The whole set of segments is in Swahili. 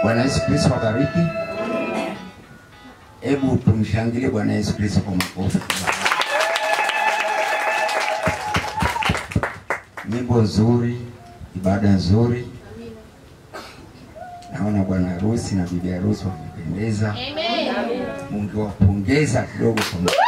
Bwana Yesu Kristo wabariki. Hebu tumshangilie Bwana Yesu Kristo kwa makofi. Nyimbo nzuri, ibada nzuri. Naona bwana harusi na bibi harusi wamependeza. Mungewapongeza kidogo kwa ma-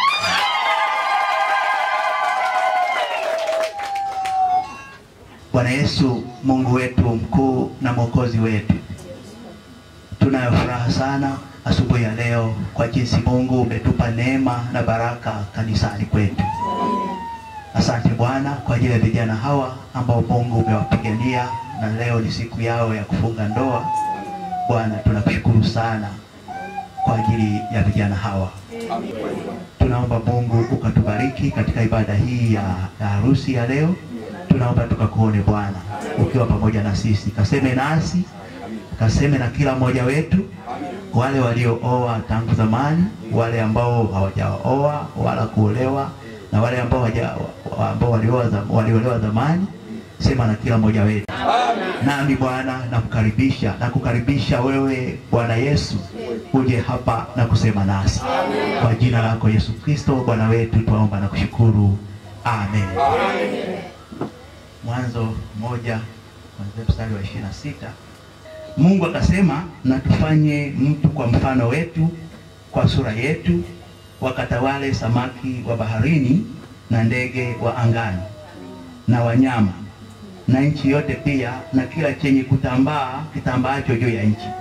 Bwana Yesu, Mungu wetu mkuu na mwokozi wetu, tunayo furaha sana asubuhi ya leo kwa jinsi Mungu umetupa neema na baraka kanisani kwetu. Asante Bwana kwa ajili ya vijana hawa ambao Mungu umewapigania na leo ni siku yao ya kufunga ndoa. Bwana, tunakushukuru sana kwa ajili ya vijana hawa. Tunaomba Mungu ukatubariki katika ibada hii ya, ya harusi ya leo. Tunaomba tukakuone Bwana ukiwa pamoja na sisi, kaseme nasi, kaseme na kila mmoja wetu, wale waliooa tangu zamani, wale ambao hawajaoa wala kuolewa, na wale ambao hawaja- ambao walioa zam- waliolewa zamani, sema na kila mmoja wetu. Nami Bwana nakukaribisha na kukaribisha wewe Bwana Yesu uje hapa na kusema nasi kwa jina lako Yesu Kristo Bwana wetu, twaomba na kushukuru amen. Mwanzo moja kuanzia mstari wa ishirini na sita Mungu akasema, na tufanye mtu kwa mfano wetu, kwa sura yetu, wakatawale samaki wa baharini na ndege wa angani na wanyama na nchi yote pia na kila chenye kutambaa kitambaacho juu ya nchi.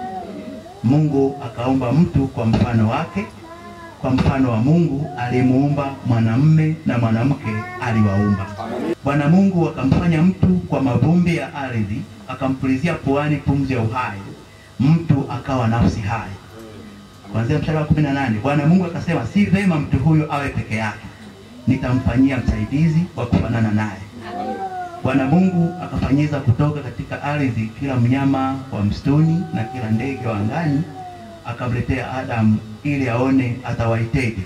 Mungu akaumba mtu kwa mfano wake, kwa mfano wa Mungu alimuumba mwanamume na mwanamke aliwaumba. Bwana Mungu akamfanya mtu kwa mavumbi ya ardhi, akampulizia puani pumzi ya uhai, mtu akawa nafsi hai. Kuanzia mstari wa kumi na nane Bwana Mungu akasema, si vema mtu huyu awe peke yake, nitamfanyia msaidizi wa kufanana naye. Bwana Mungu akafanyiza kutoka katika ardhi kila mnyama wa msituni na kila ndege wa angani, akamletea Adamu ili aone atawaiteje.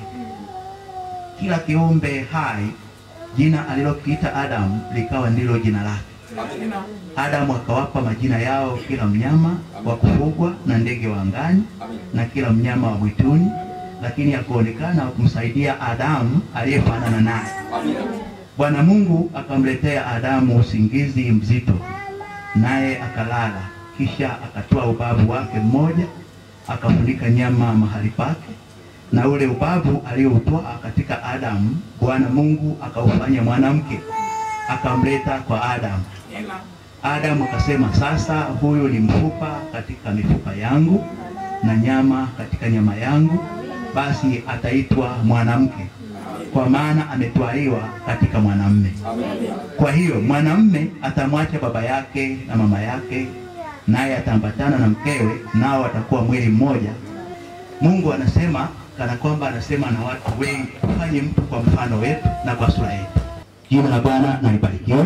Kila kiumbe hai jina alilokiita Adamu likawa ndilo jina lake. Adamu akawapa majina yao kila mnyama wa kufugwa na ndege wa angani na kila mnyama wa mwituni, lakini hakuonekana wa kumsaidia Adamu aliyefanana naye. Bwana Mungu akamletea Adamu usingizi mzito, naye akalala. Kisha akatoa ubavu wake mmoja, akafunika nyama mahali pake, na ule ubavu alioutoa katika Adamu, Bwana Mungu akaufanya mwanamke, akamleta kwa Adamu. Adamu akasema, sasa huyu ni mfupa katika mifupa yangu na nyama katika nyama yangu, basi ataitwa mwanamke, kwa maana ametwaliwa katika mwanamume. Kwa hiyo mwanamume atamwacha baba yake na mama yake, naye ataambatana na mkewe, nao watakuwa mwili mmoja. Mungu anasema kana kwamba anasema na watu wengi, tufanye mtu kwa mfano wetu na kwa sura yetu. Jina la Bwana na libarikiwe.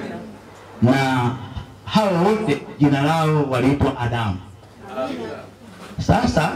Na hawa wote jina lao waliitwa Adamu. Sasa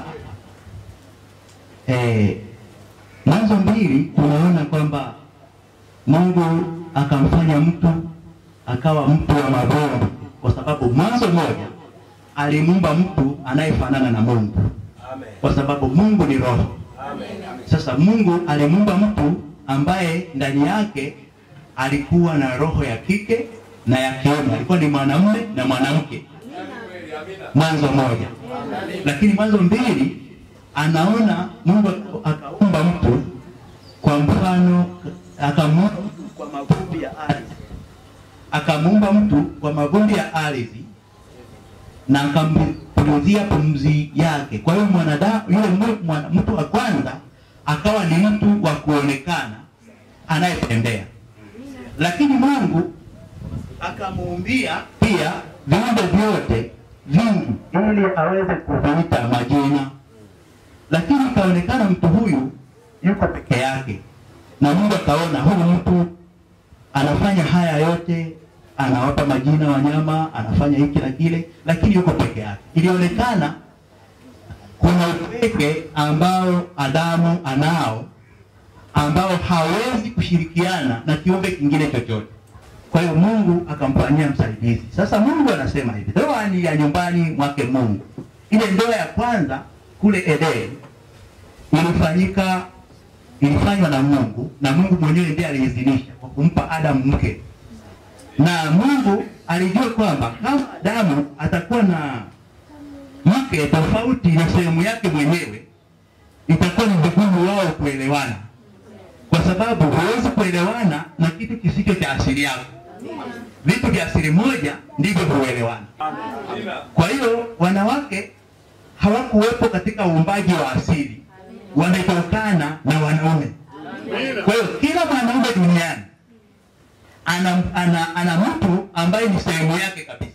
eh, Mwanzo mbili tunaona kwamba Mungu akamfanya mtu akawa mtu wa mavumbi, kwa sababu Mwanzo moja alimuumba mtu anayefanana na Mungu, kwa sababu Mungu ni roho. Sasa Mungu alimuumba mtu ambaye ndani yake alikuwa na roho ya kike na ya kiume, alikuwa ni mwanamume na mwanamke. Mwanzo moja, lakini Mwanzo mbili anaona Mungu akaumba mtu kwa mfano, akamuumba mtu kwa mavumbi ya ardhi, akamuumba mtu kwa mavumbi ya ardhi na akampulizia pumzi yake. Kwa hiyo mwanadamu yule mu- mwana- mtu wa kwanza akawa ni mtu wa kuonekana anayetembea, lakini Mungu akamuumbia pia viumbe vyote vingi ili aweze kuviita majina lakini ikaonekana mtu huyu yuko peke yake, na Mungu akaona huyu mtu anafanya haya yote, anawapa majina wanyama, anafanya hiki na kile, lakini yuko peke yake. Ilionekana kuna upweke ambao Adamu anao ambao hawezi kushirikiana na kiumbe kingine chochote. Kwa hiyo Mungu akamfanyia msaidizi. Sasa Mungu anasema hivi, ndoa ni ya nyumbani mwake Mungu, ile ndoa ya kwanza kule Edeni ilifanyika ilifanywa na Mungu na Mungu mwenyewe ndiye aliidhinisha kwa kumpa Adamu mke, na Mungu alijua kwamba kama Adamu atakuwa na mke tofauti na sehemu yake mwenyewe, itakuwa ni vigumu wao kuelewana, kwa sababu huwezi kuelewana na kitu kisicho cha asili yako. Vitu vya asili moja ndivyo huelewana. Kwa hiyo wanawake hawakuwepo katika uumbaji wa asili, wametokana na wanaume. Kwa hiyo kila mwanaume duniani ana, ana, ana mtu ambaye ni sehemu yake kabisa,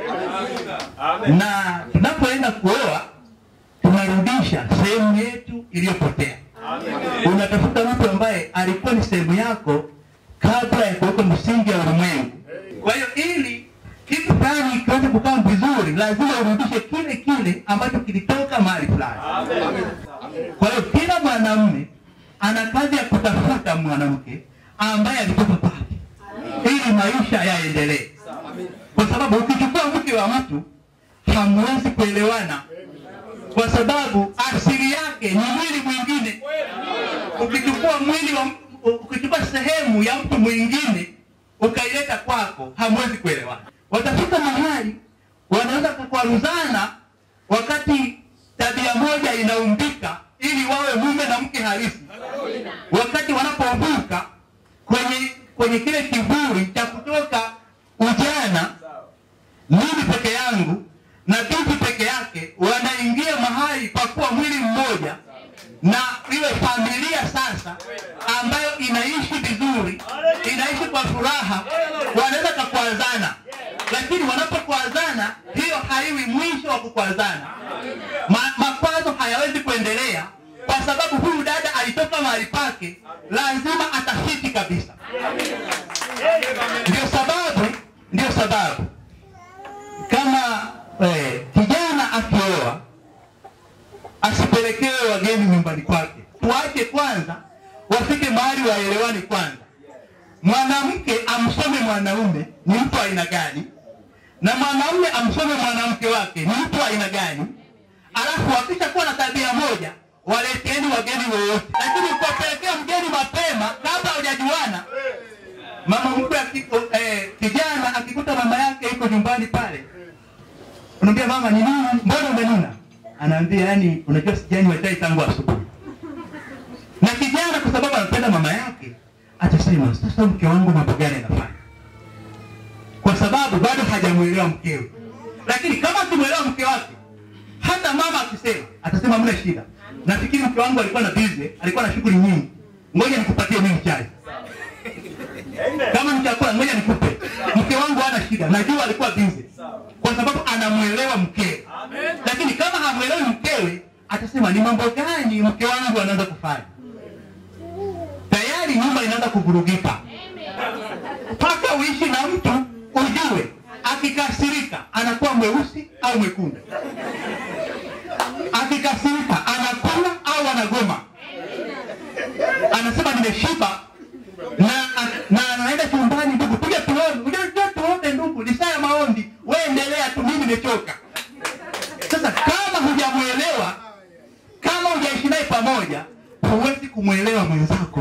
na tunapoenda kuoa tunarudisha sehemu yetu iliyopotea. Unatafuta mtu ambaye alikuwa ni sehemu yako kabla ya kuweka msingi wa ulimwengu. Kwa hiyo ili kitu fulani kiweze kukaa vizuri, lazima urudishe kile kile ambacho kilitoka mahali fulani. Kwa hiyo kila mwanamume ana kazi ya kutafuta mwanamke ambaye alitoka kwake, ili maisha yaendelee, kwa sababu ukichukua mke wa mtu hamwezi kuelewana, kwa sababu asili yake ni mwili mwingine. Ukichukua mwili wa ukichukua sehemu ya mtu mwingine ukaileta kwako, hamwezi kuelewana. Watafika mahali wanaweza kukwaruzana wakati tabia moja inaumbika ili wawe mume na mke halisi, wakati wanapovuka kwenye kwenye kile kivuli cha kutoka ujana, mimi peke yangu na binti peke yake, wanaingia mahali pa kuwa mwili mmoja na iwe familia sasa ambayo inaishi vizuri, inaishi kwa furaha, wanaweza kakwazana, lakini wanapokwazana, hiyo haiwi mwisho wa kukwazana. Ma, makwazo hayawezi kuendelea kwa sababu huyu dada alitoka mahali pake, lazima atafiti kabisa. Ndio sababu, ndio sababu kama eh, kijana akioa asipelekewe wageni nyumbani kwake. Tuache kwanza wafike mahali waelewani kwanza. Mwanamke amsome mwanaume ni mtu aina gani, na mwanaume amsome mwanamke wake ni mtu aina gani, alafu wakisha kuwa na tabia moja waleteni wageni wowote. Lakini ukapelekea mgeni mapema kabla hujajuana, mama mkwe akiko, eh, kijana akikuta mama yake yuko nyumbani pale, unamwambia mama, ni nini? Mbona umenuna? anaambia yani, unajua sijanywa chai tangu asubuhi. Na kijana kwa sababu anapenda mama yake atasema sasa, mke wangu mambo gani anafanya? Kwa sababu bado hajamuelewa mkewe. Lakini kama akimwelewa mke wake, hata mama akisema atasema mna shida, nafikiri mke wangu alikuwa na busy, alikuwa na shughuli nyingi, ngoja nikupatie mimi chai. Kama ni chakula, ngoja nikupe. Mke wangu hana shida, najua alikuwa busy, kwa sababu anamuelewa mkewe lakini kama hamwelewi mkewe atasema ni mambo gani mke wangu anaanza kufanya, tayari nyumba inaanza kuvurugika. Mpaka uishi na mtu ujue akikasirika anakuwa mweusi au mwekundu, akikasirika anakula au anagoma, anasema nimeshiba na na anaenda chumbani, ndugu, kuja tuone, unajua tuombe ndugu, ni saa ya maombi, wewe endelea tu, mimi nimechoka. Sasa kama hujamuelewa, kama hujaishi naye pamoja, huwezi kumwelewa mwenzako.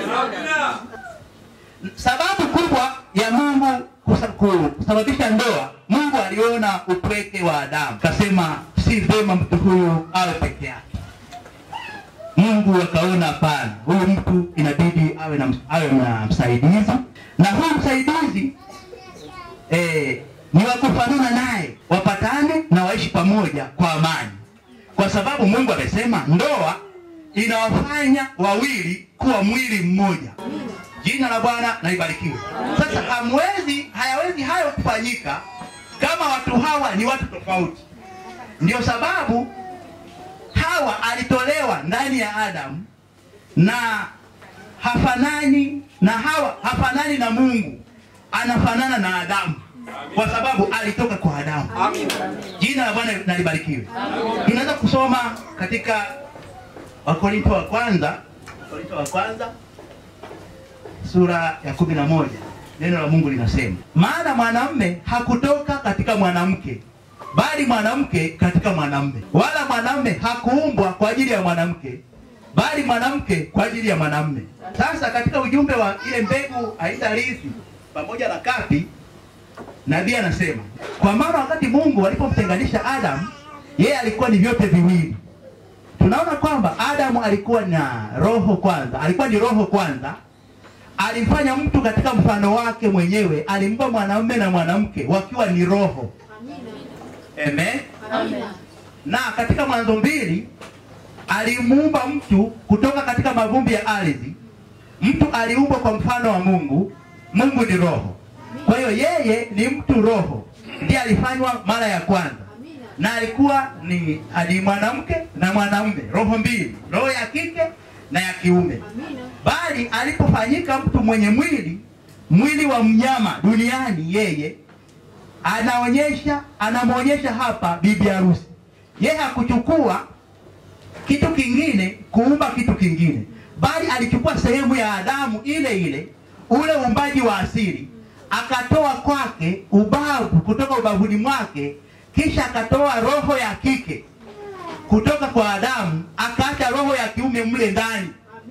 Sababu kubwa ya Mungu kusa- kusababisha ndoa, Mungu aliona upweke wa Adamu, kasema si vema mtu huyu awe peke yake. Mungu akaona hapana, huyu mtu inabidi awe na, awe na msaidizi, na huyu msaidizi eh, ni wa kufanana naye, wapatane na waishi pamoja kwa amani, kwa sababu Mungu amesema ndoa inawafanya wawili kuwa mwili mmoja. Jina la Bwana na libarikiwe. Sasa hamwezi, hayawezi hayo kufanyika kama watu hawa ni watu tofauti. Ndio sababu Hawa alitolewa ndani ya Adamu na hafanani na Hawa hafanani na Mungu, anafanana na Adamu kwa sababu alitoka kwa Adamu. Jina la Bwana na libarikiwe. Tunaweza kusoma katika Wakorintho wa kwanza, Wakorintho wa kwanza sura ya kumi na moja neno la Mungu linasema, maana mwanamume hakutoka katika mwanamke, bali mwanamke katika mwanamume, wala mwanamume hakuumbwa kwa ajili ya mwanamke, bali mwanamke kwa ajili ya mwanamume. Sasa katika ujumbe wa ile mbegu haitarithi pamoja na kapi, nabii anasema kwa maana wakati Mungu alipomtenganisha Adamu, yeye alikuwa ni vyote viwili. Tunaona kwamba Adamu alikuwa na roho kwanza, alikuwa ni roho kwanza. Alimfanya mtu katika mfano wake mwenyewe, alimpa mwanamume na mwanamke wakiwa ni roho. Amen. Na katika Mwanzo mbili alimuumba mtu kutoka katika mavumbi ya ardhi. Mtu aliumbwa kwa mfano wa Mungu. Mungu ni roho, kwa hiyo yeye ni mtu roho, ndiye alifanywa mara ya kwanza, na alikuwa ni ni mwanamke na mwanamume, roho mbili, roho ya kike na ya kiume. Bali alipofanyika mtu mwenye mwili, mwili wa mnyama duniani, yeye anaonyesha anamwonyesha hapa bibi harusi. Yeye hakuchukua kitu kingine kuumba kitu kingine, bali alichukua sehemu ya Adamu ile ile, ule uumbaji wa asili, akatoa kwake ubavu kutoka ubavuni mwake, kisha akatoa roho ya kike kutoka kwa Adamu, akaacha roho ya kiume mle ndani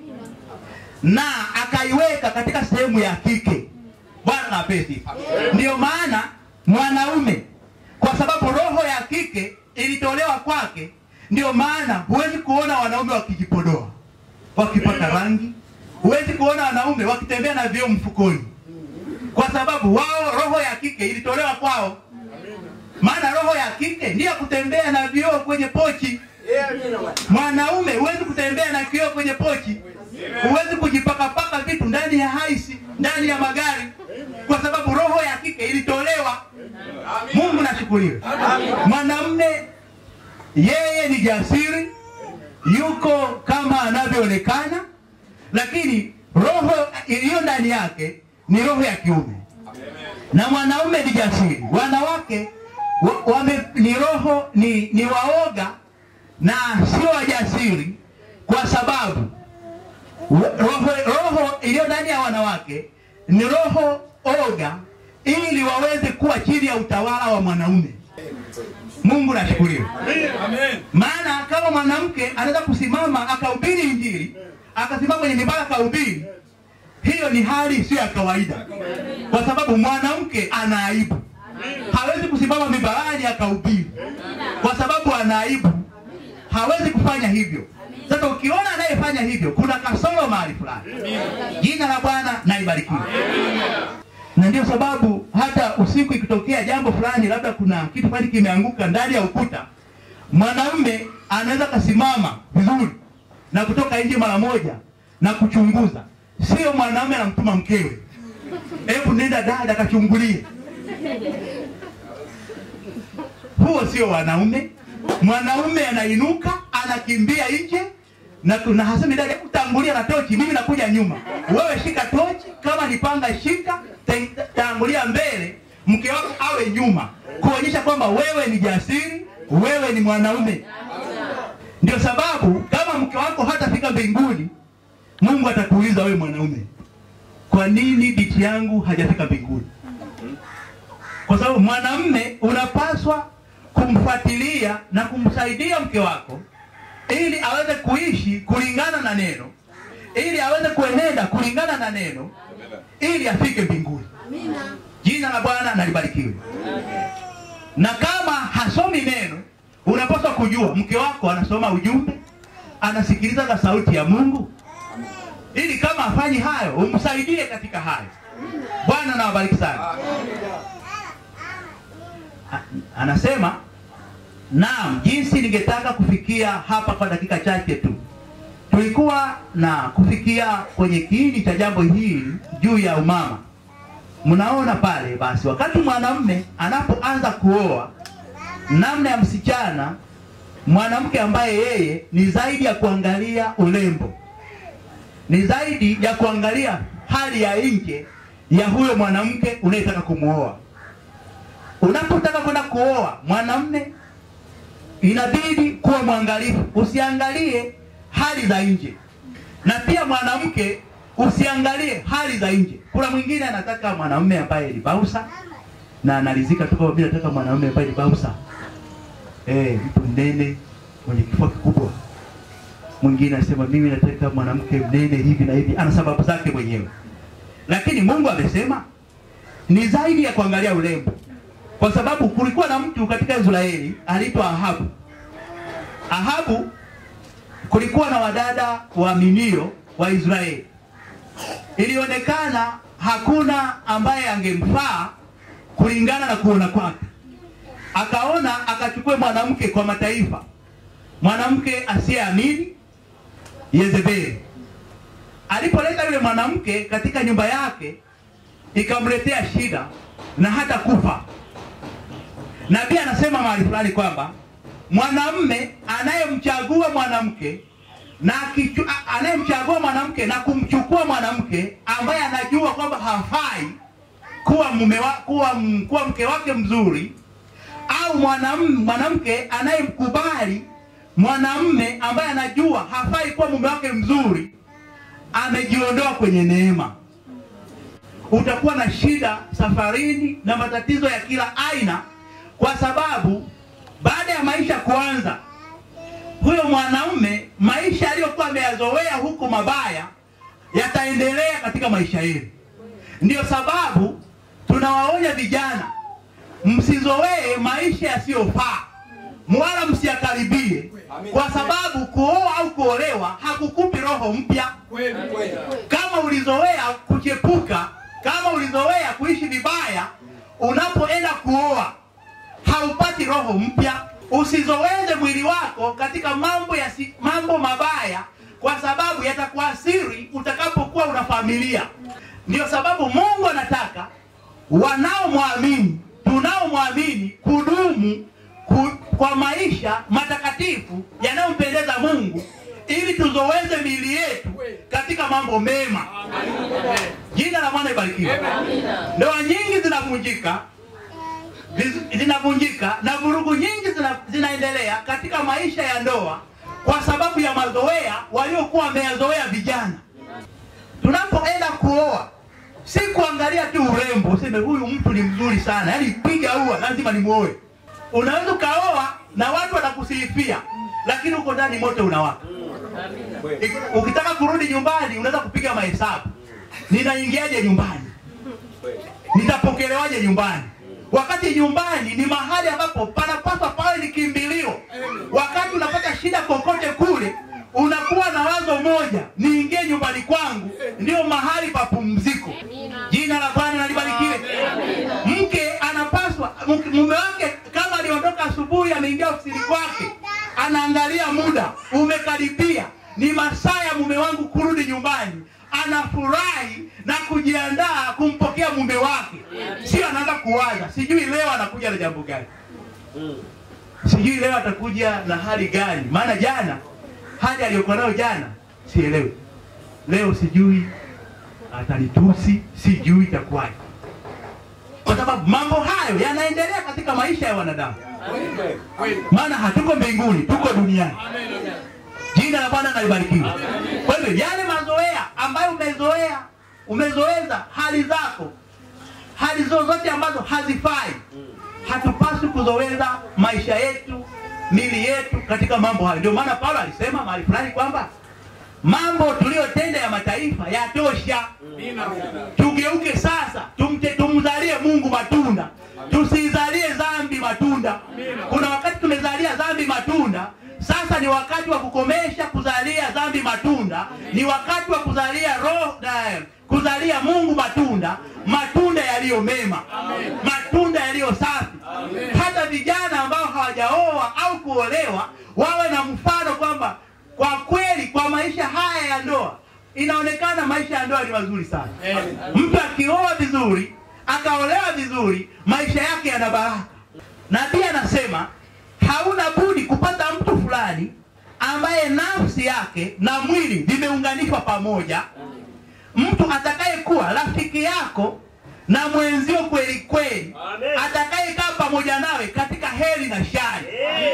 na akaiweka katika sehemu ya kike. Bwana apewe sifa. Ndiyo maana mwanaume, kwa sababu roho ya kike ilitolewa kwake, ndio maana huwezi kuona wanaume wakijipodoa, wakipaka rangi, huwezi kuona wanaume wakitembea na vioo mfukoni, kwa sababu wao roho ya kike ilitolewa kwao. Maana roho ya kike ndiyo kutembea na vioo kwenye pochi. Mwanaume huwezi kutembea na kioo kwenye pochi, huwezi kujipakapaka vitu ndani ya haisi, ndani ya magari, kwa sababu roho ya kike ilitolewa. Mungu nashukuriwe. Mwanamume yeye ni jasiri, yuko kama anavyoonekana, lakini roho iliyo ndani yake ni roho ya kiume, na mwanaume ni jasiri. Wanawake wa, wame, ni roho ni, ni waoga na sio wajasiri, kwa sababu roho, roho iliyo ndani ya wanawake ni roho oga, ili waweze kuwa chini ya utawala wa mwanaume. Mungu nashukuriwe. Maana kama mwanamke anaweza kusimama akahubiri Injili, akasimama kwenye mibara akahubiri, hiyo ni hali isiyo ya kawaida, kwa sababu mwanamke ana aibu, hawezi kusimama mibarani akahubiri kwa sababu ana aibu, hawezi kufanya hivyo. Sasa ukiona anayefanya hivyo, kuna kasoro mahali fulani. Jina la Bwana na libarikiwe. Na ndio sababu hata usiku ikitokea jambo fulani, labda kuna kitu fulani kimeanguka ndani ya ukuta, mwanamume anaweza kasimama vizuri na kutoka nje mara moja na kuchunguza. Sio mwanamume anamtuma mkewe, hebu nenda dada kachungulie. Huo sio wanaume. Mwanaume anainuka anakimbia nje na tuna hasemi dada, hebu tangulia na tochi, mimi nakuja nyuma. Wewe shika tochi, kama ni panga shika, ta- tangulia mbele, mke wako awe nyuma, kuonyesha kwamba wewe ni jasiri, wewe ni mwanaume. Ndio sababu kama mke wako hatafika mbinguni, Mungu atakuuliza wewe mwanaume, kwa nini binti yangu hajafika mbinguni? Kwa sababu mwanamume unapaswa kumfuatilia na kumsaidia mke wako ili aweze kuishi kulingana na neno, ili aweze kuenenda kulingana na neno, ili afike mbinguni. Jina la Bwana na libarikiwe. Na kama hasomi neno, unapaswa kujua mke wako anasoma ujumbe, anasikiliza ka sauti ya Mungu, ili kama afanyi hayo, umsaidie katika hayo. Bwana na wabariki sana. A- Anasema Naam, jinsi ningetaka kufikia hapa kwa dakika chache tu. Tulikuwa na kufikia kwenye kiini cha jambo hili juu ya umama. Mnaona pale basi, wakati mwanamume anapoanza kuoa, namna ya msichana, mwanamke ambaye yeye ni zaidi ya kuangalia urembo, ni zaidi ya kuangalia hali ya nje ya huyo mwanamke unayetaka kumuoa. Unapotaka kwenda kuoa mwanamume inabidi kuwa mwangalifu, usiangalie hali za nje, na pia mwanamke usiangalie hali za nje. Kuna mwingine anataka mwanamume ambaye ni bausa na analizika tu kwamba mimi nataka mwanamume ambaye ni bausa, eh, mtu mnene mwenye kifua kikubwa. Mwingine anasema mimi nataka mwanamke mnene hivi na hivi, ana sababu zake mwenyewe. Lakini Mungu amesema ni zaidi ya kuangalia urembo, kwa sababu kulikuwa na mtu katika Israeli aliitwa Ahabu. Ahabu kulikuwa na wadada waaminio wa Israeli. Ilionekana hakuna ambaye angemfaa kulingana na kuona kwake. Akaona akachukue mwanamke kwa mataifa, mwanamke asiyeamini, Yezebeli. Alipoleta yule mwanamke katika nyumba yake, ikamletea shida na hata kufa. Nabii anasema mahali fulani kwamba mwanamme anayemchagua mwanamke na akichu- a- anayemchagua mwanamke na kumchukua mwanamke ambaye anajua kwamba hafai kuwa mume wa, kuwa, m- kuwa mke wake mzuri au mwanam, mwanamke anayemkubali mwanamme ambaye anajua hafai kuwa mume wake mzuri amejiondoa kwenye neema utakuwa na shida safarini na matatizo ya kila aina kwa sababu baada ya maisha kuanza huyo mwanaume maisha aliyokuwa ameyazoea huko mabaya yataendelea katika maisha yenu ndiyo sababu tunawaonya vijana msizoee maisha yasiyofaa wala msiyakaribie kwa sababu kuoa au kuolewa hakukupi roho mpya kama ulizoea kuchepuka kama ulizoea kuishi vibaya unapoenda kuoa haupati roho mpya usizoweze mwili wako katika mambo ya si, mambo mabaya kwa sababu yatakuasiri utakapokuwa una familia ndio sababu mungu anataka wanaomwamini tunaomwamini kudumu ku, kwa maisha matakatifu yanayompendeza mungu ili tuzoweze miili yetu katika mambo mema jina la mwana ibarikiwe ndoa nyingi zinavunjika viz- zinavunjika na vurugu nyingi zina, zinaendelea katika maisha ya ndoa kwa sababu ya mazoea waliokuwa wameyazoea vijana tunapoenda kuoa si kuangalia tu urembo useme huyu mtu ni mzuri sana yaani piga ua lazima nimuoe unaweza ukaoa na watu watakusifia lakini huko ndani moto unawaka Ik- ukitaka kurudi nyumbani unaweza kupiga mahesabu ninaingiaje nyumbani nitapokelewaje nyumbani wakati nyumbani ni mahali ambapo panapaswa pawe ni kimbilio wakati unapata shida kokote kule unakuwa na wazo moja niingie nyumbani kwangu ndio mahali pa pumziko jina la bwana nalibarikiwe mke anapaswa mke- mume wake kama aliondoka asubuhi ameingia ofisini kwake anaangalia muda umekaribia ni masaa ya mume wangu kurudi nyumbani anafurahi na kujiandaa kumpokea mume wake sio anaanza kuwaza sijui leo anakuja na jambo gani sijui leo atakuja na hali gani maana jana hali aliyokuwa nayo jana sielewi leo sijui atanitusi sijui itakuwaje kwa sababu mambo hayo yanaendelea katika maisha ya wanadamu maana hatuko mbinguni tuko duniani jina la bwana nalibarikiwa kwa hivyo yale mazoea ambayo umezoea umezoeza hali zako hali zozote ambazo hazifai hatupaswi kuzoweza maisha yetu mili yetu katika mambo hayo ndio maana paulo alisema mahali fulani kwamba mambo tuliyotenda ya mataifa yatosha tugeuke sasa tumte, tumzalie mungu matunda tusizalie dhambi matunda kuna wakati tumezalia dhambi matunda sasa ni wakati wa kukomesha kuzalia dhambi matunda ni wakati wa kuzalia roho na, kuzalia mungu matunda matunda yaliyo mema matunda yaliyo safi hata vijana ambao hawajaoa au kuolewa wawe na mfano kwamba kwa kweli kwa maisha haya ya ndoa inaonekana maisha ya ndoa ni mazuri sana mtu akioa vizuri akaolewa vizuri maisha yake yana baraka nabii anasema hauna budi kupata mtu fulani ambaye nafsi yake na mwili vimeunganishwa pamoja mtu atakayekuwa rafiki yako na mwenzio kweli kweli atakayekaa pamoja nawe katika heri na shari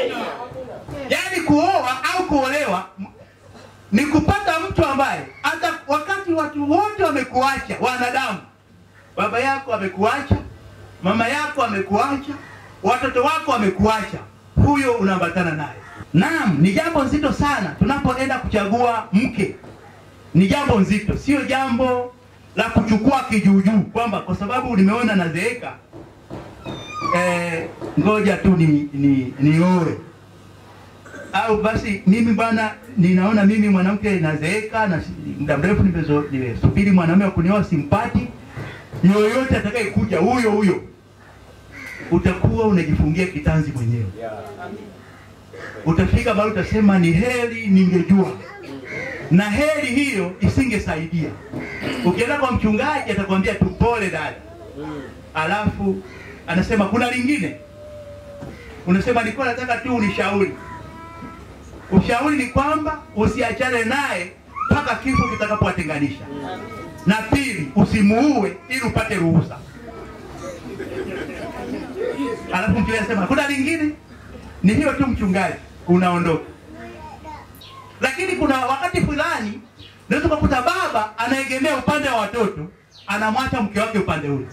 yaani kuoa au kuolewa m- ni kupata mtu ambaye hata wakati watu wote wamekuacha wanadamu baba yako amekuacha mama yako amekuacha watoto wako wamekuacha huyo unaambatana naye. Naam, ni jambo nzito sana tunapoenda kuchagua mke. Ni jambo nzito, sio jambo la kuchukua kijuujuu kwamba kwa sababu nimeona nazeeka eh, ngoja tu ni, ni, nioe au basi mimi bwana, ninaona mimi mwanamke nazeeka na si- muda mrefu nimezo- nimesubiri mwanaume wa kunioa simpati, yoyote atakayekuja huyo huyo, utakuwa unajifungia kitanzi mwenyewe. Utafika mahali utasema ni heri ningejua, na heri hiyo isingesaidia. Ukienda kwa mchungaji atakwambia tu pole dada, alafu anasema kuna lingine, unasema nilikuwa nataka tu unishauri Ushauri ni kwamba usiachane naye mpaka kifo kitakapowatenganisha, na pili, usimuue ili upate ruhusa. Alafu mchungaji anasema kuna lingine, ni hiyo tu mchungaji, unaondoka. Lakini kuna wakati fulani unaweza kukuta baba anaegemea upande wa watoto, anamwacha mke wake upande ule.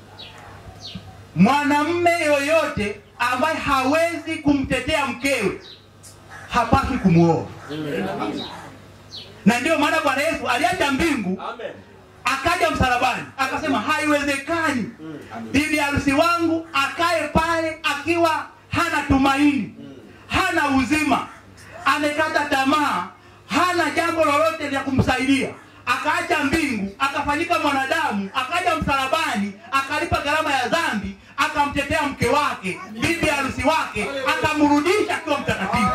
Mwanamme yoyote ambaye hawezi kumtetea mkewe hapaswi kumuoa. Na ndio maana Bwana Yesu aliacha mbingu akaja msalabani akasema, haiwezekani bibi harusi wangu akae pale akiwa hana tumaini, hana uzima, amekata tamaa, hana jambo lolote la kumsaidia. Akaacha mbingu, akafanyika mwanadamu, akaja msalabani, akalipa gharama ya dhambi, akamtetea mke wake, bibi harusi wake, akamrudisha akiwa mtakatifu.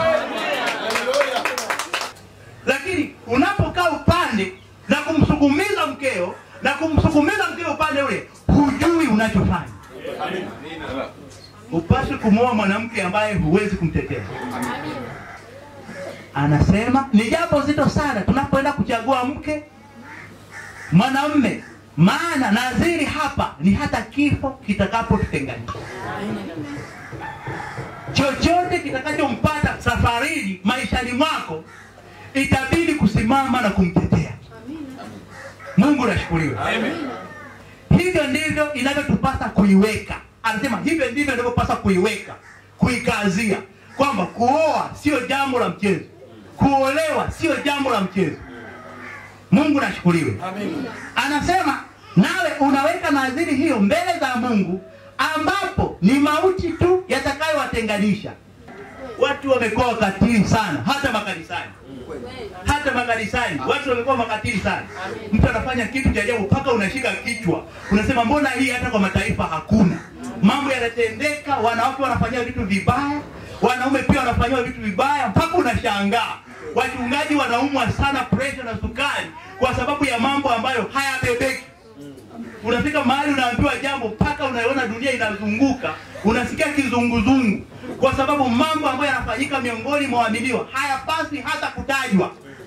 Lakini unapokaa upande na kumsukumiza mkeo na kumsukumiza mkeo upande ule, hujui unachofanya. Upaswi kumwoa mwanamke ambaye huwezi kumtetea. Anasema ni jambo zito sana tunapoenda kuchagua mke mwanamme, maana nadhiri hapa ni hata kifo kitakapotutenganisha. Chochote kitakachompata safarini maishani mwako itabidi kusimama na kumtetea. Mungu nashukuriwe. Hivyo ndivyo inavyotupasa kuiweka. Anasema hivyo ndivyo inavyopasa kuiweka, kuikazia kwamba kuoa sio jambo la mchezo, kuolewa sio jambo la mchezo. Mungu nashukuriwe. Anasema nawe unaweka nadhiri hiyo mbele za Mungu, ambapo ni mauti tu yatakayowatenganisha. Watu wamekuwa wakatili sana, hata makanisani hata makanisani watu wamekuwa makatili sana. Mtu anafanya kitu cha ajabu mpaka unashika kichwa, unasema mbona hii hata kwa mataifa hakuna. Mambo yanatendeka, wanawake wanafanyia vitu vibaya, wanaume pia wanafanyiwa vitu vibaya, mpaka unashangaa. Wachungaji wanaumwa sana presha na sukari kwa sababu ya mambo ambayo hayabebeki. Unafika mahali unaambiwa jambo mpaka unaiona dunia inazunguka, unasikia kizunguzungu, kwa sababu mambo ambayo yanafanyika miongoni mwa waaminiwa hayapaswi hata kutajwa.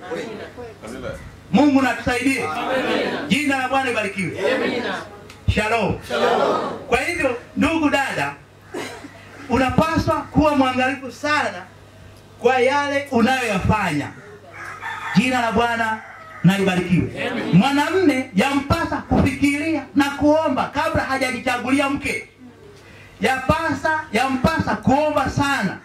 Mungu natusaidie, jina la Bwana libarikiwe. Shalom. Kwa hivyo, ndugu dada, unapaswa kuwa mwangalifu sana kwa yale unayoyafanya. Jina la Bwana na libarikiwe. Mwanamme yampasa kufikiria na kuomba kabla hajajichagulia mke. Yapasa yampasa kuomba sana.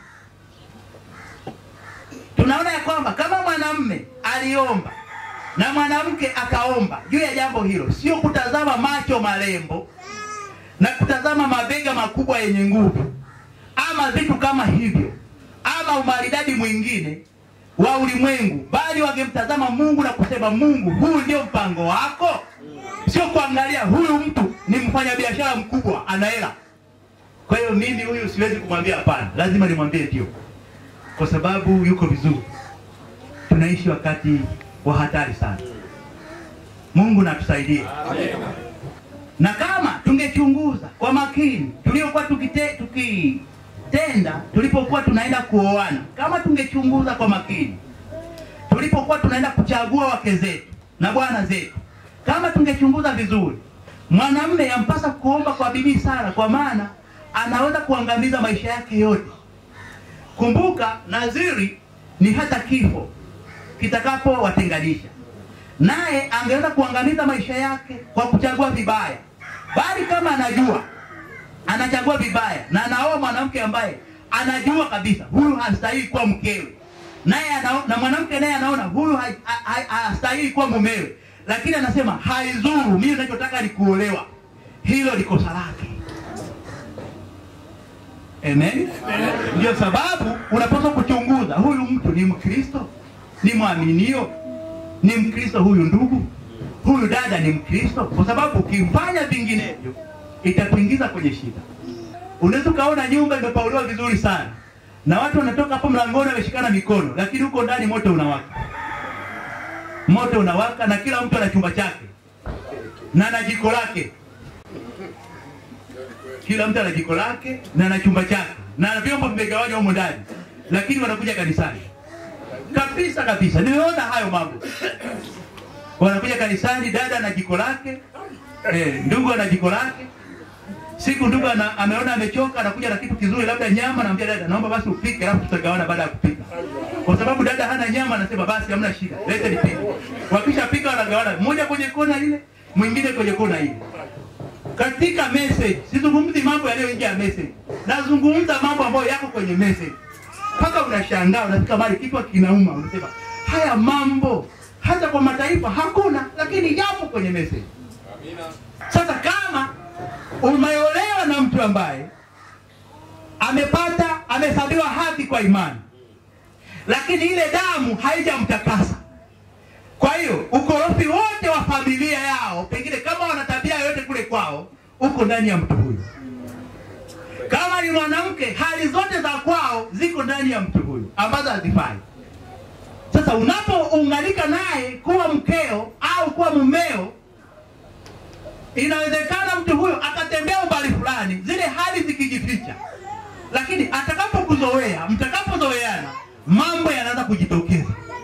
Tunaona ya kwamba kama mwanamme aliomba na mwanamke akaomba juu ya jambo hilo, sio kutazama macho marembo na kutazama mabega makubwa yenye nguvu ama vitu kama hivyo ama umaridadi mwingine wa ulimwengu, bali wangemtazama Mungu na kusema, Mungu, huu ndio mpango wako, sio kuangalia huyu mtu ni mfanyabiashara mkubwa, ana hela, kwa hiyo mimi huyu siwezi kumwambia hapana, lazima nimwambie ndio, kwa sababu yuko vizuri. Tunaishi wakati wa hatari sana. Mungu natusaidie. Na kama tungechunguza kwa makini tuliokuwa tukite, tukitenda tulipokuwa tunaenda kuoana, kama tungechunguza kwa makini tulipokuwa tunaenda kuchagua wake zetu na bwana zetu, kama tungechunguza vizuri, mwanamume yampasa kuomba kwa bidii sana, kwa maana anaweza kuangamiza maisha yake yote. Kumbuka, nadhiri ni hata kifo kitakapowatenganisha naye angeweza kuangamiza maisha yake kwa kuchagua vibaya, bali kama anajua anachagua vibaya na anaoa mwanamke ambaye anajua kabisa huyu hastahili kuwa mkewe, naye anao- na mwanamke naye anaona huyu ha- ha- ha- hastahili kuwa mumewe, lakini anasema haizuru, mimi ninachotaka ni kuolewa. Hilo ni kosa lake. Amen. Ndio sababu unapaswa kuchunguza huyu mtu ni Mkristo, ni mwaminio, ni Mkristo huyu ndugu, huyu dada ni Mkristo, kwa sababu ukifanya vinginevyo itakuingiza kwenye shida. Unaweza ukaona nyumba imepauliwa vizuri sana na watu wanatoka hapo mlangoni wameshikana mikono, lakini huko ndani moto unawaka, moto unawaka, na kila mtu ana chumba chake na ana jiko lake kila mtu ana jiko lake na ana chumba chake na vyombo vimegawanywa humo ndani, lakini wanakuja kanisani kabisa kabisa. Nimeona hayo mambo, wanakuja kanisani, dada ana jiko lake eh, ndugu ana jiko lake. Siku ndugu ana, ameona amechoka, anakuja na kitu kizuri, labda nyama, namwambia dada, naomba basi upike, alafu tutagawana baada ya kupika. Kwa sababu dada hana nyama, anasema basi hamna shida, lete nipike. Wakishapika wanagawana, mmoja kwenye kona ile, mwingine kwenye kona ile katika message. Sizungumzi mambo yaliyoingia message, nazungumza mambo ambayo yako kwenye message. Mpaka unashangaa, unafika mahali kichwa kinauma, unasema haya mambo hata kwa mataifa hakuna, lakini yapo kwenye message. Sasa kama umeolewa na mtu ambaye amepata amehesabiwa haki kwa imani, lakini ile damu haijamtakasa kwa hiyo ukorofi wote wa familia yao, pengine kama wana tabia yoyote kule kwao, uko ndani ya mtu huyu. Kama ni mwanamke, hali zote za kwao ziko ndani ya mtu huyu ambazo hazifai. Sasa unapounganika naye kuwa mkeo au kuwa mumeo, inawezekana mtu huyo akatembea umbali fulani, zile hali zikijificha, lakini atakapokuzoea, mtakapozoeana, mambo yanaanza kujitokeza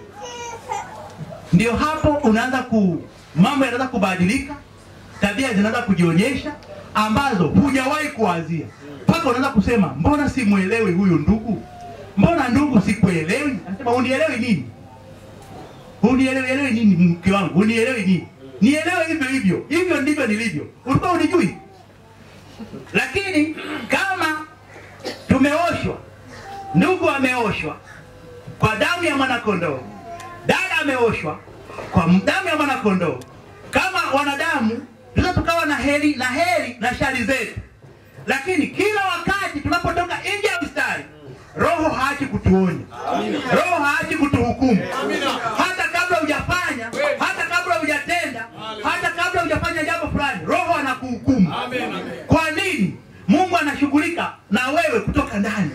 ndio hapo unaanza ku mambo yanaanza kubadilika, tabia zinaanza kujionyesha ambazo hujawahi kuwazia, mpaka unaanza kusema mbona simwelewi huyu ndugu, mbona ndugu sikuelewi. Anasema unielewi nini? Unielewi elewi nini mke wangu, unielewi nini? Nielewe hivyo hivyo, hivyo ndivyo nilivyo. Ulikuwa unijui, lakini kama tumeoshwa, ndugu ameoshwa kwa damu ya mwanakondoo dada ameoshwa kwa damu ya mwanakondoo. Kama wanadamu tunaweza tukawa na heri na heri na shari zetu, lakini kila wakati tunapotoka nje ya mstari, Roho haachi kutuonya, Roho haachi kutuhukumu, hata kabla hujafanya, hata kabla hujatenda, hata kabla hujafanya jambo fulani, Roho anakuhukumu. Kwa nini? Mungu anashughulika na wewe kutoka ndani.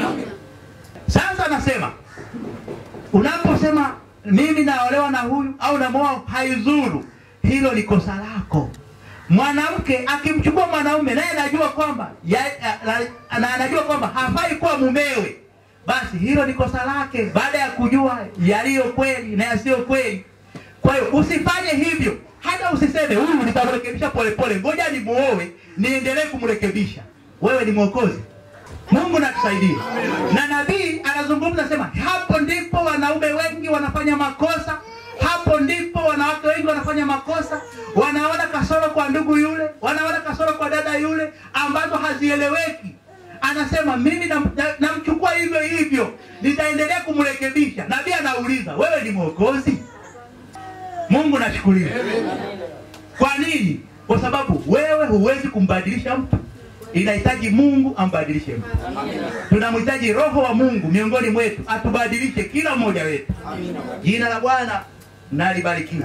Sasa anasema unaposema mimi naolewa na huyu au namoa, haizuru. Hilo ni kosa lako. Mwanamke akimchukua mwanaume naye anajua kwamba ya, na, na anajua kwamba hafai kuwa mumewe, basi hilo ni kosa lake, baada ya kujua yaliyo kweli na yasiyo kweli. Kwa hiyo usifanye hivyo, hata usiseme huyu nitamrekebisha polepole, ngoja nimuoe niendelee kumrekebisha. Wewe ni mwokozi. Mungu natusaidie. Na nabii anazungumza sema, hapo ndipo wanaume wengi wanafanya makosa, hapo ndipo wanawake wengi wanafanya makosa, wanaona kasoro kwa ndugu yule, wanaona kasoro kwa dada yule ambazo hazieleweki. Anasema mimi namchukua na, na hivyo hivyo, nitaendelea kumrekebisha. Nabii anauliza wewe ni mwokozi? Mungu nashukuriwe. Kwa nini? Kwa sababu wewe huwezi kumbadilisha mtu inahitaji Mungu ambadilishe mtu. Tunamhitaji Roho wa Mungu miongoni mwetu atubadilishe kila mmoja wetu. Jina la Bwana na libarikiwe.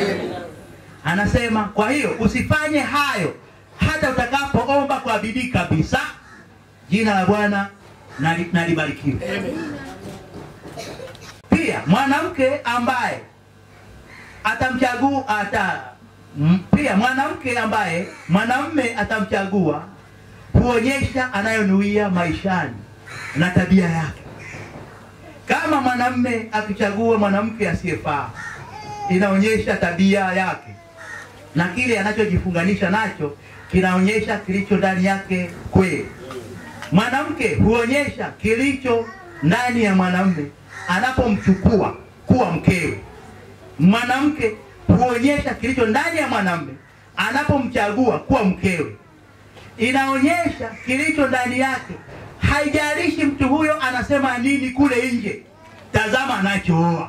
Anasema kwa hiyo usifanye hayo hata utakapoomba kwa bidii kabisa. Jina la Bwana na libarikiwe. Pia mwanamke ambaye atamchagua ata pia mwanamke ambaye mwanamume atamchagua huonyesha anayonuia maishani na tabia yake. Kama mwanamume akichagua mwanamke asiyefaa, inaonyesha tabia yake na kile anachojifunganisha nacho kinaonyesha kilicho ndani yake kweli. Mwanamke huonyesha kilicho ndani ya mwanamume anapomchukua kuwa mkewe. Mwanamke huonyesha kilicho ndani ya mwanamume anapomchagua kuwa mkewe inaonyesha kilicho ndani yake haijalishi mtu huyo anasema nini kule nje, tazama anachooa.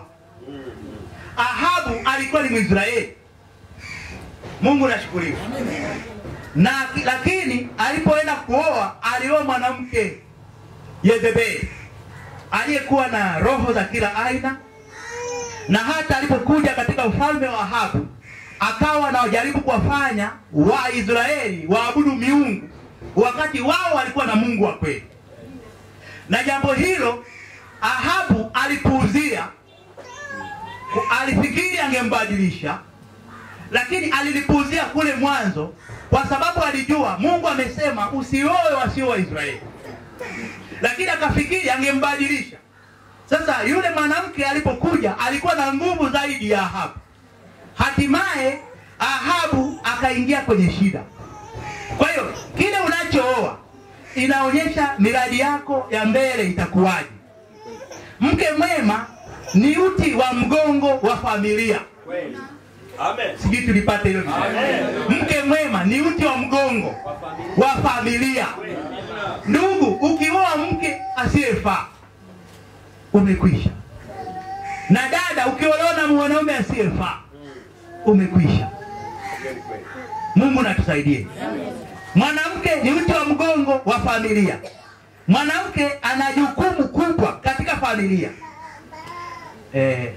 Ahabu alikuwa ni Mwisraeli, Mungu nashukuriwa na lakini alipoenda kuoa alioa mwanamke Yezebeli aliyekuwa na roho za kila aina, na hata alipokuja katika ufalme wa Ahabu akawa anajaribu kuwafanya Waisraeli waabudu miungu wakati wao walikuwa na Mungu wa kweli, na jambo hilo Ahabu alipuuzia, alifikiri angembadilisha, lakini alilipuuzia kule mwanzo, kwa sababu alijua Mungu amesema usioe wasio wa Israeli, lakini akafikiri angembadilisha. Sasa yule mwanamke alipokuja alikuwa na nguvu zaidi ya Ahabu. Hatimaye Ahabu akaingia kwenye shida. Kwa hiyo kile unachooa inaonyesha miradi yako ya mbele itakuwaje. Mke mwema ni uti wa mgongo wa familia. Amen. Sijui tulipata hilo vizuri. Mke mwema ni uti wa mgongo wa familia. Ndugu, ukioa mke asiyefaa umekwisha, na dada, ukiolewa na mwanaume asiyefaa umekwisha. Mungu natusaidie. Mwanamke ni uti wa mgongo wa familia. Mwanamke ana jukumu kubwa katika familia. Eh,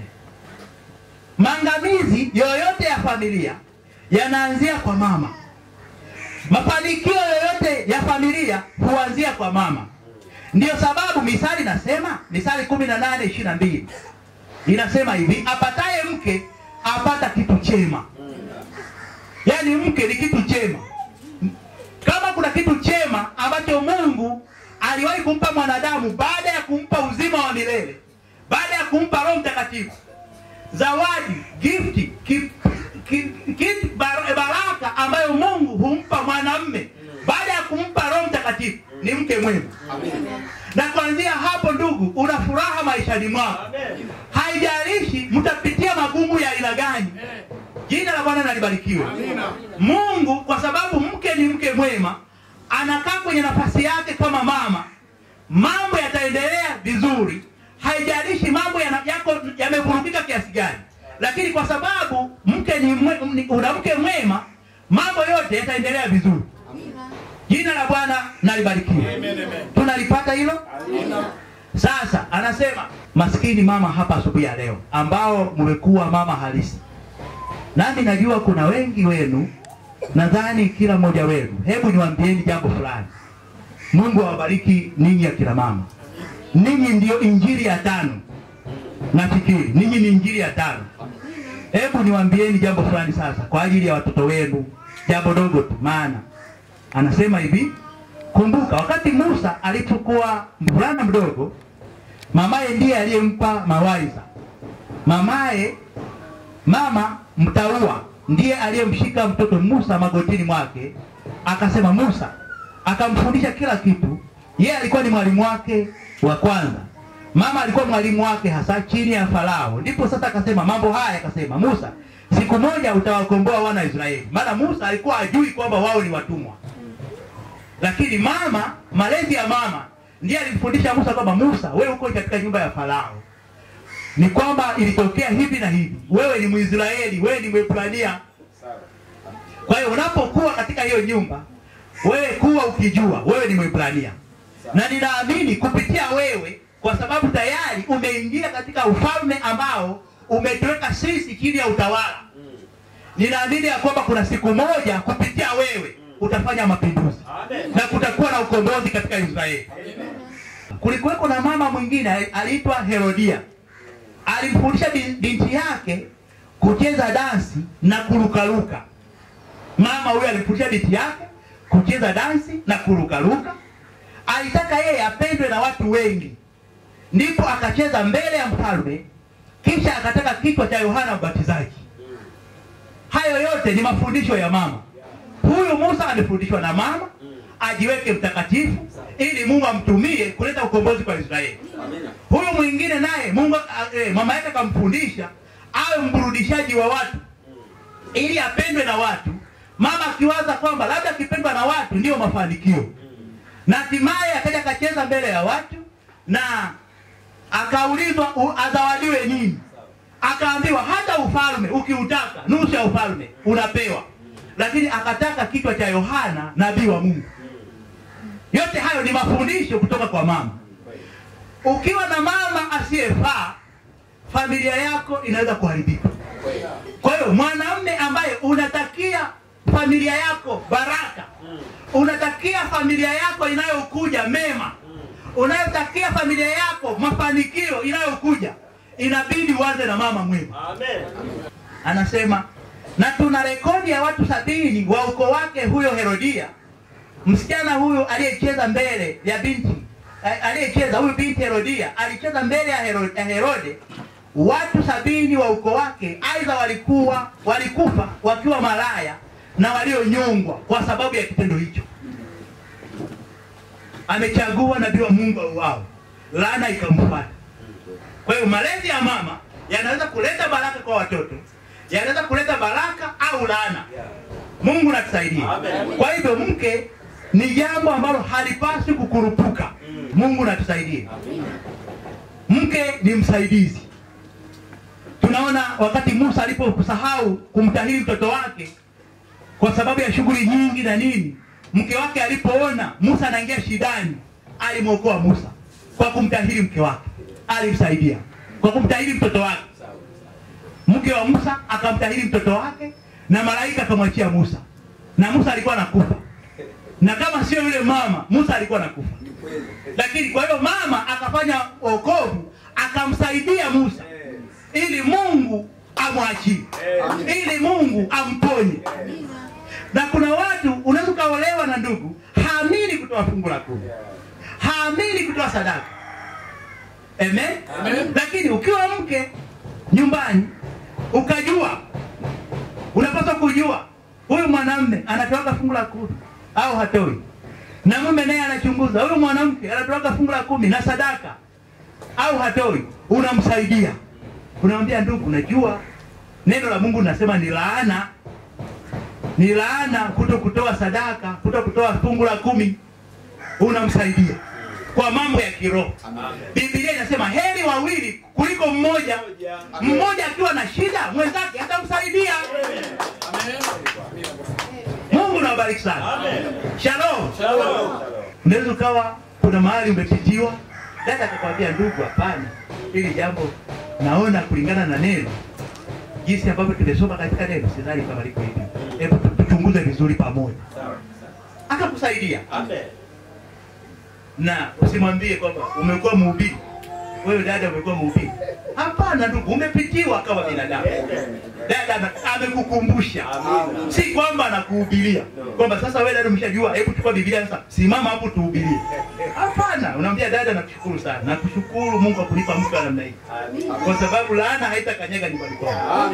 maangamizi yoyote ya familia yanaanzia kwa mama. Mafanikio yoyote ya familia huanzia kwa mama. Ndiyo sababu Misali nasema, Misali kumi na nane ishirini na mbili inasema hivi, apataye mke apata kitu chema. Yaani mke ni kitu chema. Kama kuna kitu chema ambacho Mungu aliwahi kumpa mwanadamu baada ya kumpa uzima wa milele, baada ya kumpa Roho Mtakatifu, zawadi gifti ki, ki, ki, bar, baraka ambayo Mungu humpa mwanamme baada ya kumpa Roho Mtakatifu ni mke mwema. Na kuanzia hapo, ndugu, una furaha maishani mwako, haijalishi mtapitia magumu ya aina gani. Jina la Bwana nalibarikiwe. Mungu kwa sababu mke ni mke mwema, anakaa kwenye nafasi yake kama mama, mambo yataendelea vizuri, haijalishi mambo yana- yako yamevurugika kiasi gani, lakini kwa sababu mke ni mwe, ni- una mke mwema, mambo yote yataendelea vizuri. Jina la Bwana nalibarikiwe. Tunalipata hilo? Sasa anasema maskini mama hapa asubuhi ya leo ambao mmekuwa mama halisi nami najua kuna wengi wenu, nadhani kila mmoja wenu. Hebu niwaambieni jambo fulani. Mungu awabariki ninyi akina mama, ninyi ndio injili ya tano. Nafikiri ninyi ni injili ya tano. Hebu niwaambieni jambo fulani sasa kwa ajili ya watoto wenu, jambo dogo tu, maana anasema hivi. Kumbuka wakati Musa alipokuwa mvulana mdogo, mamaye ndiye aliyempa mawaidha. Mamaye mama mtaua ndiye aliyemshika mtoto Musa magotini mwake, akasema Musa, akamfundisha kila kitu. Yeye alikuwa ni mwalimu wake wa kwanza, mama alikuwa mwalimu wake hasa chini ya Farao. Ndipo sasa akasema mambo haya, akasema Musa, siku moja utawakomboa wana wa Israeli. Maana Musa alikuwa ajui kwamba wao ni watumwa, lakini mama, malezi ya mama ndiye alimfundisha Musa kwamba Musa, wewe uko katika nyumba ya Farao ni kwamba ilitokea hivi na hivi. Wewe ni Mwisraeli, wewe ni Mwebrania. Kwa hiyo unapokuwa katika hiyo nyumba, wewe kuwa ukijua wewe ni Mwebrania, na ninaamini kupitia wewe, kwa sababu tayari umeingia katika ufalme ambao umetuweka sisi chini ya utawala. Ninaamini ya kwamba kuna siku moja kupitia wewe utafanya mapinduzi na kutakuwa na ukombozi katika Israeli. Kulikuweko na mama mwingine aliitwa Herodia alimfundisha bin- binti yake kucheza dansi na kurukaruka. Mama huyo alimfundisha binti yake kucheza dansi na kurukaruka. Alitaka yeye apendwe na watu wengi, ndipo akacheza mbele ya mfalme, kisha akataka kichwa cha Yohana Mbatizaji. Hayo yote ni mafundisho ya mama. Huyu Musa amefundishwa na mama ajiweke mtakatifu ili Mungu amtumie kuleta ukombozi kwa Israeli. Huyu mwingine naye Mungu a- eh, mama yake akamfundisha awe mburudishaji wa watu ili apendwe na watu. Mama akiwaza kwamba labda akipendwa na watu ndiyo mafanikio, na hatimaye akaja akacheza mbele ya watu na akaulizwa u- azawadiwe nini akaambiwa hata ufalme ukiutaka nusu ya ufalme unapewa lakini akataka kichwa cha yohana nabii wa mungu yote hayo ni mafundisho kutoka kwa mama ukiwa na mama asiyefaa familia yako inaweza kuharibika kwa hiyo mwanamume ambaye unatakia familia yako baraka unatakia familia yako inayokuja mema unayotakia familia yako mafanikio inayokuja inabidi uanze na mama mwema Amen. anasema na tuna rekodi ya watu sabini wa ukoo wake huyo herodia msichana huyu aliyecheza mbele ya binti a- aliyecheza huyu binti herodia alicheza mbele ya Hero- ya herode watu sabini wa ukoo wake aidha walikuwa walikufa wakiwa malaya na walionyongwa kwa sababu ya kitendo hicho amechagua nabii wa mungu auao laana ikamfuata kwa hiyo malezi ya mama yanaweza kuleta baraka kwa watoto yanaweza kuleta baraka au laana mungu natusaidie Amen. kwa hivyo mke ni jambo ambalo halipaswi kukurupuka mungu natusaidie mke ni msaidizi tunaona wakati musa alipokusahau kumtahiri mtoto wake kwa sababu ya shughuli nyingi na nini mke wake alipoona musa anaingia shidani alimwokoa musa kwa kumtahiri mke wake alimsaidia kwa kumtahiri mtoto wake mke wa musa akamtahiri mtoto wake na malaika akamwachia musa na musa alikuwa anakufa na kama sio yule mama musa alikuwa anakufa lakini kwa hiyo mama akafanya wokovu akamsaidia musa ili mungu amwachie ili mungu amponye na kuna watu unaweza ukaolewa na ndugu haamini kutoa fungu la kumi haamini kutoa sadaka Amen? Amen. lakini ukiwa mke nyumbani ukajua unapaswa kujua huyu mwanamme anatoaga fungu la kumi au hatoi na mume naye anachunguza huyu mwanamke anatoaga fungu la kumi na sadaka au hatoi unamsaidia unamwambia ndugu unajua neno la mungu linasema ni laana ni laana kuto kutoa sadaka kuto kutoa fungu la kumi unamsaidia kwa mambo ya kiroho biblia inasema heri wawili kuliko mmoja mmoja akiwa na shida mwenzake atamsaidia mungu nawabariki sana Amen. shalom Shalom. unaweza ukawa kuna mahali umepitiwa dada akakwambia ndugu hapana hili jambo naona kulingana na neno jinsi ambavyo tumesoma katika neno sidhani kama liko hivi hebu tu- tuchunguze vizuri pamoja akakusaidia Amen. na usimwambie kwamba umekuwa mhubiri wewe dada umekuwa mhubiri hapana ndugu umepitiwa kama binadamu dada ame- amekukumbusha Amina. si kwamba anakuhubiria kwamba sasa wewe dada umeshajua hebu chukua biblia sasa simama hapo tuhubirie hapana unamwambia dada nakushukuru sana nakushukuru mungu akunipa mke wa namna hii kwa sababu laana haitakanyaga nyumbani kwako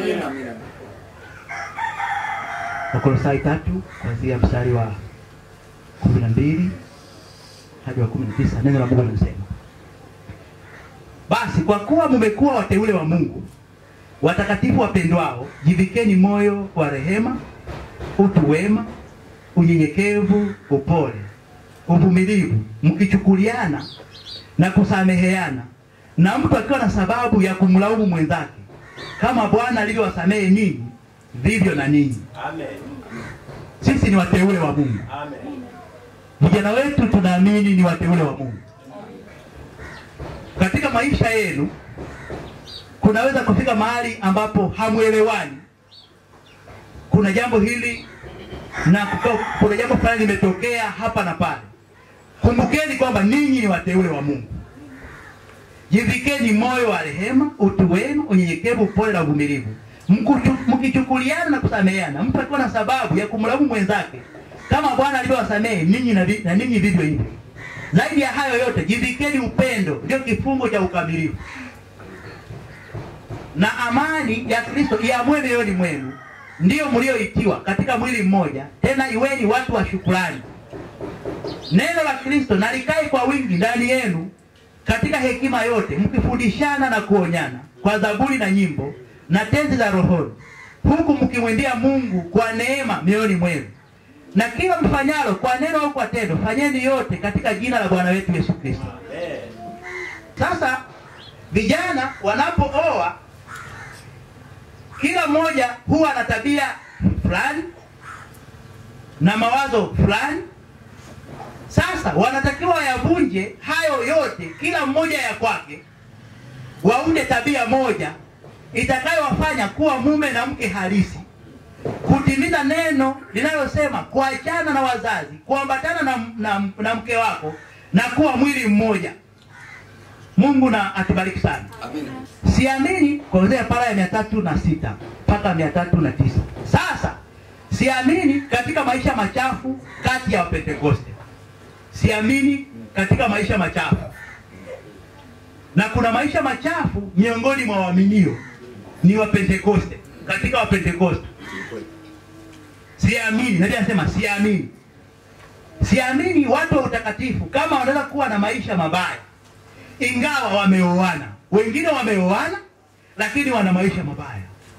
wakolosai tatu kuanzia mstari wa kumi na mbili hadi wa kumi na tisa neno la mungu linasema basi kwa kuwa mmekuwa wateule wa mungu watakatifu wapendwao jivikeni moyo wa rehema utu wema unyenyekevu upole uvumilivu mkichukuliana na kusameheana na mtu akiwa na sababu ya kumlaumu mwenzake kama bwana alivyowasamehe ninyi vivyo na ninyi Amen. sisi ni wateule wa mungu Amen. vijana wetu tunaamini ni wateule wa mungu katika maisha yenu kunaweza kufika mahali ambapo hamwelewani kuna jambo hili na kuto- kuna jambo fulani limetokea hapa na pale kumbukeni kwamba ninyi ni wateule wa mungu jivikeni moyo wa rehema utu wema unyenyekevu upole na uvumilivu Mkuchu- mkichukuliana na kusameheana mtu akiwa na sababu ya kumlaumu mwenzake kama bwana alivyowasamehe ninyi na vi- na ninyi vivyo hivyo zaidi ya hayo yote jivikeni upendo ndio kifungo cha ukamilifu na amani ya kristo iamue mioyoni mwenu ndiyo mlioitiwa katika mwili mmoja tena iweni watu wa shukrani neno la kristo na likae kwa wingi ndani yenu katika hekima yote mkifundishana na kuonyana kwa zaburi na nyimbo na tenzi za rohoni huku mkimwendea mungu kwa neema mioyoni mwenu na kila mfanyalo kwa neno au kwa tendo, fanyeni yote katika jina la Bwana wetu Yesu Kristo. Sasa vijana wanapooa, kila mmoja huwa na tabia fulani na mawazo fulani. Sasa wanatakiwa wayavunje hayo yote, kila mmoja ya kwake, waunde tabia moja itakayowafanya kuwa mume na mke halisi, kutimiza neno linalosema kuachana na wazazi, kuambatana na, na, na mke wako na kuwa mwili mmoja. Mungu na atubariki sana. Siamini kuanzia para ya mia tatu na sita mpaka mia tatu na tisa. Sasa siamini katika maisha machafu kati ya Wapentekoste, siamini katika maisha machafu, na kuna maisha machafu miongoni mwa waaminio ni Wapentekoste. Katika Wapentekoste siamini, nabii anasema siamini, siamini watu wa utakatifu kama wanaweza kuwa na maisha mabaya ingawa wameoana. Wengine wameoana lakini wana maisha mabaya.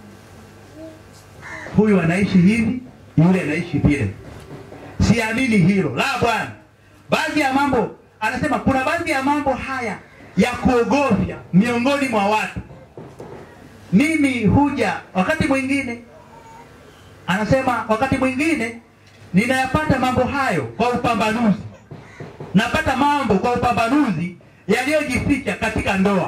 Huyu anaishi hivi, yule anaishi vile. Siamini hilo la Bwana. Baadhi ya mambo anasema, kuna baadhi ya mambo haya ya kuogofya miongoni mwa watu. Mimi huja wakati mwingine, anasema wakati mwingine ninayapata mambo hayo kwa upambanuzi, napata mambo kwa upambanuzi yaliyojificha katika ndoa.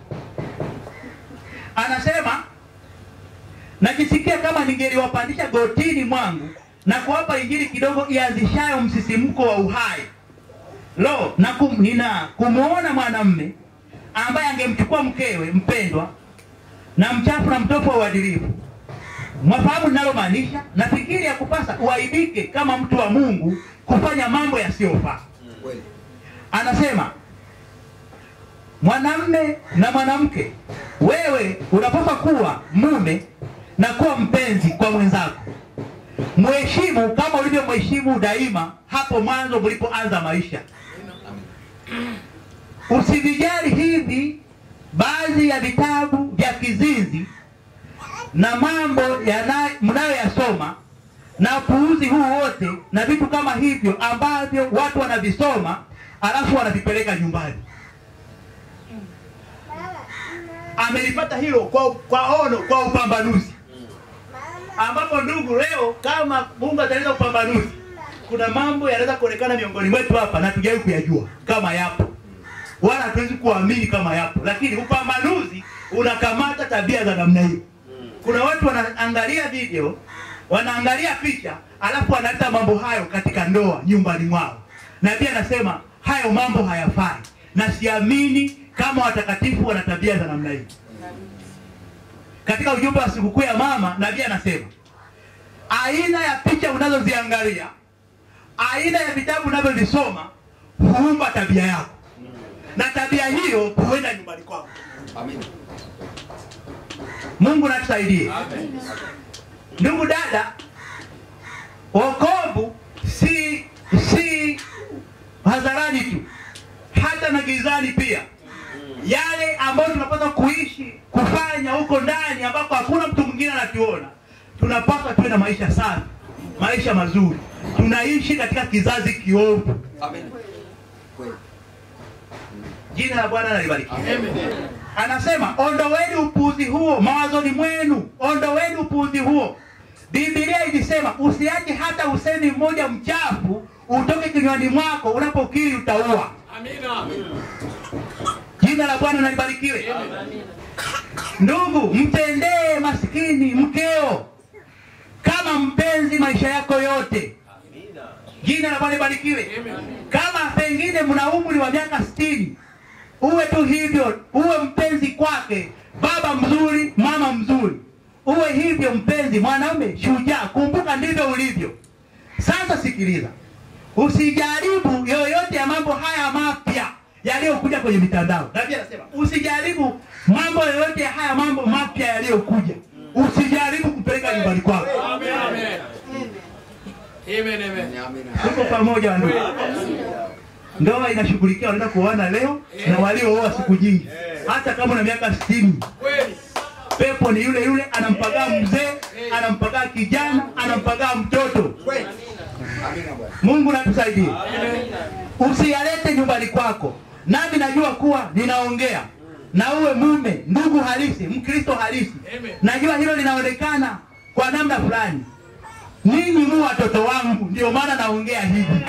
Anasema najisikia kama ningeliwapandisha gotini mwangu na kuwapa injili kidogo ianzishayo msisimko wa uhai. Lo, na kum, nina kumwona mwanamme ambaye angemchukua mkewe mpendwa na mchafu na mtofu wa uadilifu. Mwafahamu ninalomaanisha? Nafikiri ya kupasa uaibike kama mtu wa Mungu kufanya mambo yasiyofaa. Anasema mwanamme na mwanamke, wewe unapaswa kuwa mume na kuwa mpenzi kwa mwenzako. Mheshimu kama ulivyomheshimu daima hapo mwanzo mlipoanza maisha. Usivijali hivi baadhi ya vitabu vya kizinzi na mambo yana- mnayoyasoma na upuuzi huu wote na vitu kama hivyo ambavyo watu wanavisoma alafu wanavipeleka nyumbani. Amelipata hilo kwa, kwa ono kwa upambanuzi, ambapo ndugu, leo kama Mungu ataleta upambanuzi, kuna mambo yanaweza kuonekana miongoni mwetu hapa na tujawahi kuyajua kama yapo, wala hatuwezi kuamini kama yapo, lakini upambanuzi unakamata tabia za namna hiyo. Kuna watu wanaangalia video, wanaangalia picha, alafu wanaleta mambo hayo katika ndoa nyumbani mwao. Nabii anasema hayo mambo hayafai, na siamini kama watakatifu wana tabia za namna hii. Katika ujumbe wa sikukuu ya mama, nabii anasema aina ya picha unazoziangalia, aina ya vitabu unavyovisoma huumba tabia yako, na tabia hiyo huenda nyumbani kwako. Mungu natusaidie. Ndugu dada, wokovu si si hadharani tu, hata na gizani pia. Yale ambayo tunapaswa kuishi kufanya huko ndani ambako hakuna mtu mwingine anatuona, tunapaswa tuwe na maisha safi, maisha mazuri. Tunaishi katika kizazi kiovu. Jina la Bwana nalibarikiwa. Anasema ondoweni upuuzi huo mawazoni mwenu, ondoweni upuuzi huo. Biblia ilisema usiache hata usemi mmoja mchafu utoke kinywani mwako, unapokiri utaua. Jina la Bwana nalibarikiwe. Ndugu, mtendee maskini mkeo kama mpenzi maisha yako yote. Jina la Bwana libarikiwe. Kama pengine mna umri wa miaka sitini, uwe tu hivyo, uwe mpenzi kwake, baba mzuri, mama mzuri, uwe hivyo mpenzi, mwanaume shujaa. Kumbuka ndivyo ulivyo. Sasa sikiliza, usijaribu yoyote ya mambo haya mapya yaliyokuja kwenye mitandao. Nabii anasema usijaribu mambo yoyote ya haya mambo mapya yaliyokuja, usijaribu kupeleka nyumbani kwako. Tuko pamoja wa ndugu. Ndoa inashughulikia wanaenda kuoana leo na waliooa siku nyingi, hata kama una miaka sitini. Pepo ni yule yule, anampagaa mzee, anampagaa kijana, anampagaa mtoto. Mungu natusaidie, usiyalete nyumbani kwako. Nami najua kuwa ninaongea na uwe mume, ndugu halisi, Mkristo halisi. Najua hilo linaonekana kwa namna fulani. Ninyi mu watoto wangu, ndio maana naongea hivi.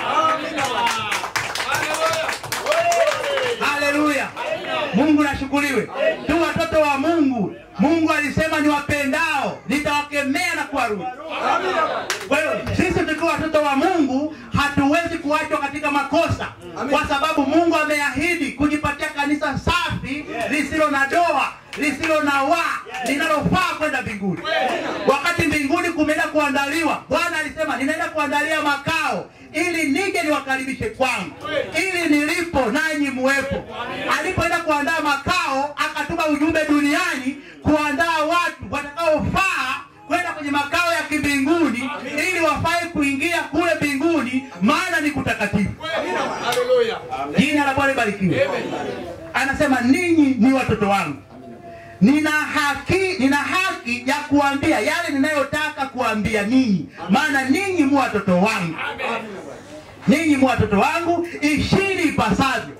Haleluya! Mungu nashukuriwe. Tu watoto wa Mungu. Mungu alisema niwapendao nitawakemea na kuwarudi. Kwa hiyo sisi tukiwa watoto wa Mungu hatuwezi kuachwa katika makosa, kwa sababu Mungu ameahidi kujipatia kanisa safi lisilo na doa lisilo na waa linalofaa kwenda mbinguni. Wakati mbinguni kumeenda kuandaliwa, Bwana alisema ninaenda kuandalia makao ili nije niwakaribishe kwangu, ili nilipo nanyi muwepo. Alipoenda kuandaa makao, akatuma ujumbe duniani kuandaa watu watakaofaa kwenda kwenye makao ya kimbinguni ili wafae kuingia kule mbinguni, maana ni kutakatifu. Jina la Bwana libarikiwe. Anasema ninyi ni watoto wangu, nina haki, nina haki ya kuambia yale ninayotaka kuambia ninyi, maana ninyi mu watoto wangu, ninyi mu watoto wangu, ishini ipasavyo.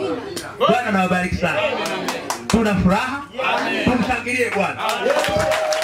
Bwana nawabariki sana, tuna furaha, tumshangilie Bwana.